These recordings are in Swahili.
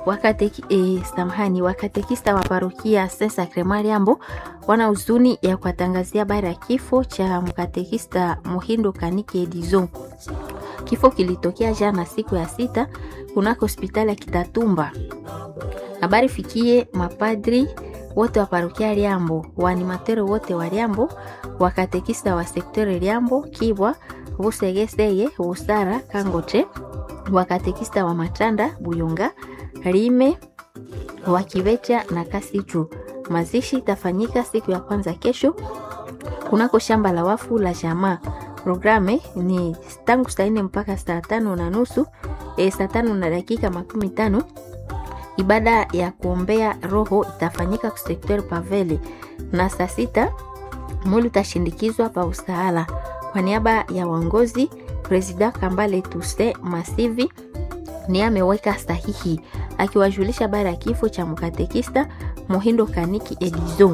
wakateki, e, samahani wakatekista wa parokia Saint Sacrement Liambo wana huzuni ya kuwatangazia habari ya kifo cha mkatekista Muhindo Kaniki Edison. Kifo kilitokea jana siku ya sita kunako hospitali ya Kitatumba. Habari fikie mapadri wote wa parokia Liambo, waanimatero wote wa Liambo, wakatekista wa sektere Liambo, Kibwa, Busegeseye, Busara, Kangote, wakatekista wa Matanda, Buyonga, Rime, Wakivecha na Kasitu. Mazishi itafanyika siku ya kwanza kesho kunako shamba la wafu la jamaa. Programe ni tangu saa nne mpaka saa tano na nusu e, saa tano na dakika makumi tano ibada ya kuombea roho itafanyika kusekter Pavele na saa sita mwili utashindikizwa pa usahala. Kwa niaba ya uongozi, Presida Kambale Tuse Masivi ni ameweka sahihi akiwajulisha habari ya kifo cha mkatekista Muhindo Kaniki Edizo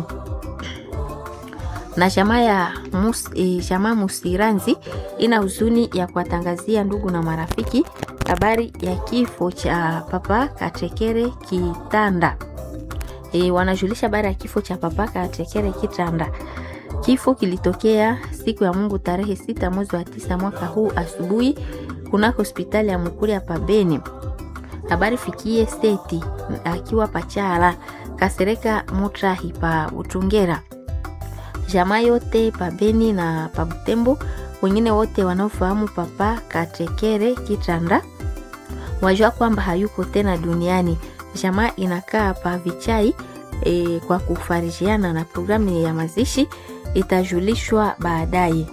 na jamaa ya mus, e, jamaa Musiranzi ina huzuni ya kuwatangazia ndugu na marafiki habari ya kifo cha Papa Katekere Kitanda. E, wanajulisha habari ya kifo cha Papa Katekere Kitanda. Kifo kilitokea siku ya Mungu tarehe sita mwezi wa tisa mwaka huu asubuhi kunako hospitali ya Mukuri ya Pabeni. Habari fikie seti akiwa pachala Kasereka Mutrahi pa Utungera jamaa yote pabeni na pabutembo wengine wote wanaofahamu papa katekere kitanda wajua kwamba hayuko tena duniani jamaa inakaa pa vichai e, kwa kufarijiana na programu ya mazishi itajulishwa baadaye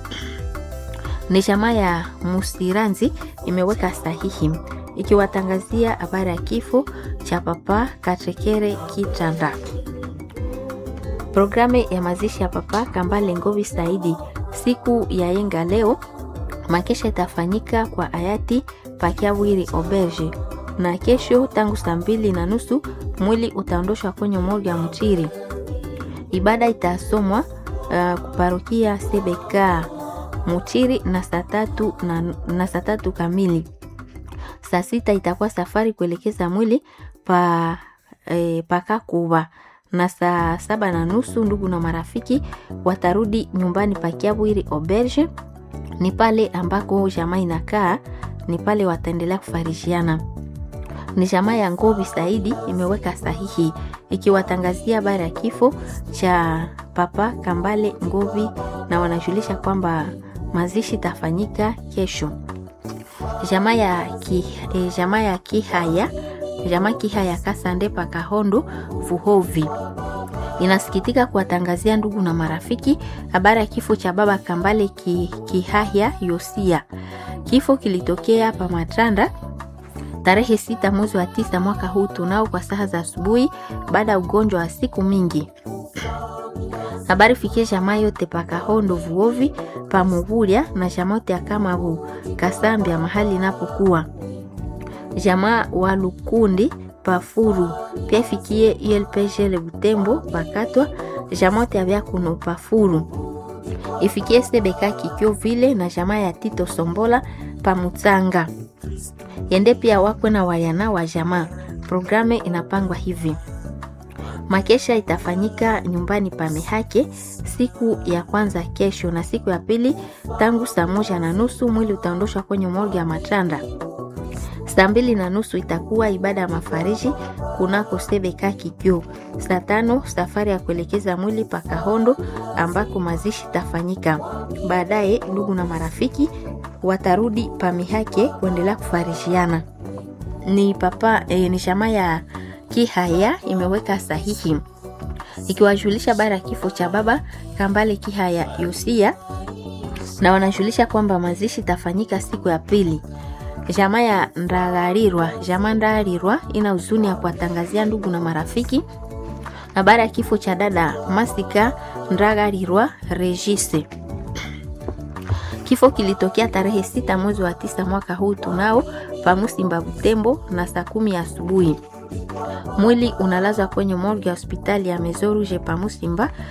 ni jamaa ya musiranzi imeweka sahihi ikiwatangazia habari ya kifo cha papa katekere kitanda Programu ya mazishi ya Papa Kambale Ngovi Saidi siku ya yenga leo makesha itafanyika kwa hayati Pakiawiri Oberge, na kesho tangu saa mbili na nusu mwili utaondoshwa kwenye morgue ya Mchiri. Ibada itasomwa uh, kuparokia Sebeka Mchiri na saa tatu na, na saa tatu kamili. Saa sita itakuwa safari kuelekeza mwili pa eh, pakakuba na saa saba na nusu ndugu na marafiki watarudi nyumbani pakiabwiri Auberge. Ni pale ambako jamaa inakaa, ni pale wataendelea kufarishiana. Ni jamaa ya Ngovi Saidi imeweka sahihi ikiwatangazia habari ya kifo cha Papa Kambale Ngovi, na wanajulisha kwamba mazishi tafanyika kesho. Jamaa ya ki, e, jamaa ya Kihaya jamaa Kihaya Kasande Pakahondo Vuhovi inasikitika kuwatangazia ndugu na marafiki habari ya kifo cha baba Kambale ki, Kihaya Yosia. Kifo kilitokea pa Matanda tarehe sita mwezi wa tisa mwaka huu tunao kwa saa za asubuhi baada ya ugonjwa wa siku mingi. Habari fikie jamaa yote Pakahondo Vuovi Pamuvulia na jamaa yote Akamavu Kasambia mahali inapokuwa jamaa wa Lukundi Pafuru pia ifikie ULPG le Butembo Pakatwa jamote ya Vyakuno Pafuru ifikie Sebeka Kikyo vile na jamaa ya Tito Sombola Pamutsanga yende pia wakwe na wayana wa jamaa. Programe inapangwa hivi: makesha itafanyika nyumbani pa Mehake siku ya kwanza kesho, na siku ya pili tangu saa moja na nusu mwili utaondoshwa kwenye morgue ya Matanda. Saa mbili na nusu itakuwa ibada ya mafariji kunako Sebeka Kikyo. Saa tano safari ya kuelekeza mwili pa Kahondo ambako mazishi tafanyika. Baadaye ndugu na marafiki watarudi pa Mihake kuendelea kufarishiana. Ni papa e, ni shama ya Kihaya imeweka sahihi ikiwajulisha habari ya kifo cha baba Kambale Kihaya Yosia, na wanajulisha kwamba mazishi tafanyika siku ya pili jamaa ya Ndagarirwa, jamaa Ndagarirwa ina huzuni ya kuwatangazia ndugu na marafiki habari ya kifo cha dada Masika Ndagarirwa Regise. Kifo kilitokea tarehe sita mwezi wa tisa mwaka huu tunao pamusimba Butembo na saa kumi asubuhi. Mwili unalazwa kwenye morgue ya hospitali ya Mezoruge pamusimba